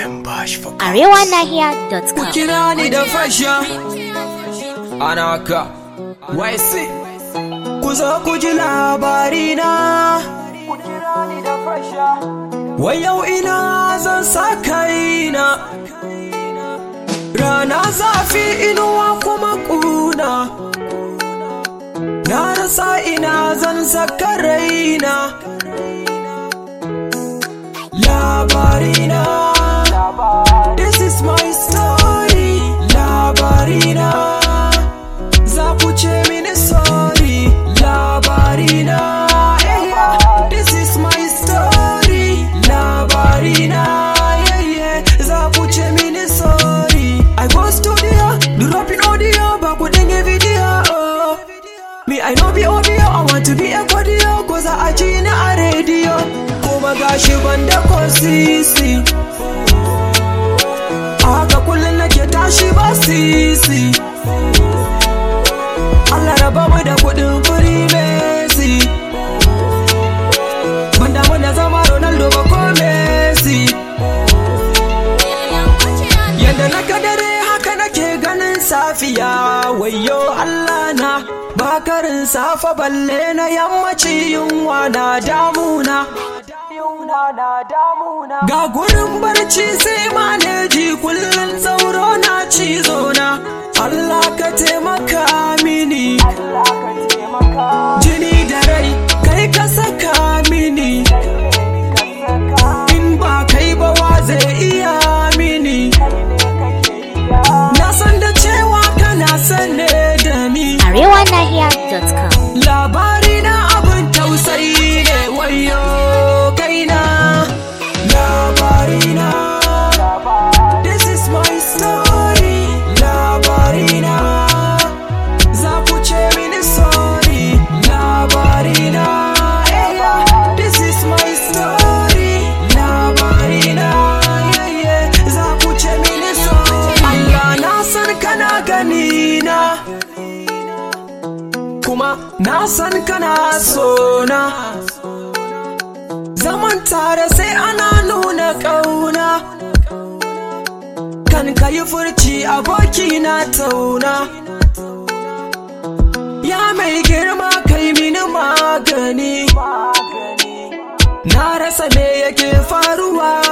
arewanahiya.com kira ni da fasha anaka wai si ku zo ku ji labarina wai yau ina zan sa kaina rana zafi inuwa kuma kuna na rasa ina zan saka raina labarina This is my story Labarina Za ku ce mini sorry Labarina yeah, yeah. This is my story Labarina yeah, yeah. Za ku ce mini sorry I go studio Dropping audio Ba ku dinga video oh. Me I know be audio I want to be a audio Cause I ci ni a radio Kuma gashi banda ko sisi haka kullum nake tashi ba sisi Allah raba mu da kudin firi Messi Ban damu da zama Ronaldo ba ko Messi Yanda na kadare haka nake ganin safiya wayo Allah na bakarin safa balle na yammaci yunwa na damuna Ga gurin barci sai maneji kullum sauro na cizo na Allah ka taimaka mini Jini da rai kai ka saka mini In ba kai ba wa zai iya mini Na san da cewa kana sane da ni arewanahiya.com labari na abin tausayi ne wayo kaina labari na this is my story labari na za ku ce mini sorry labari na yeah, yeah. this is my story labari na yeah, yeah. za ku ce mini sorry Allah na san kana gani na kuma na san kana sona zaman tare sai ana nuna ƙauna kan ka yi furci aboki na tauna ya mai girma kai mini magani na rasa me yake faruwa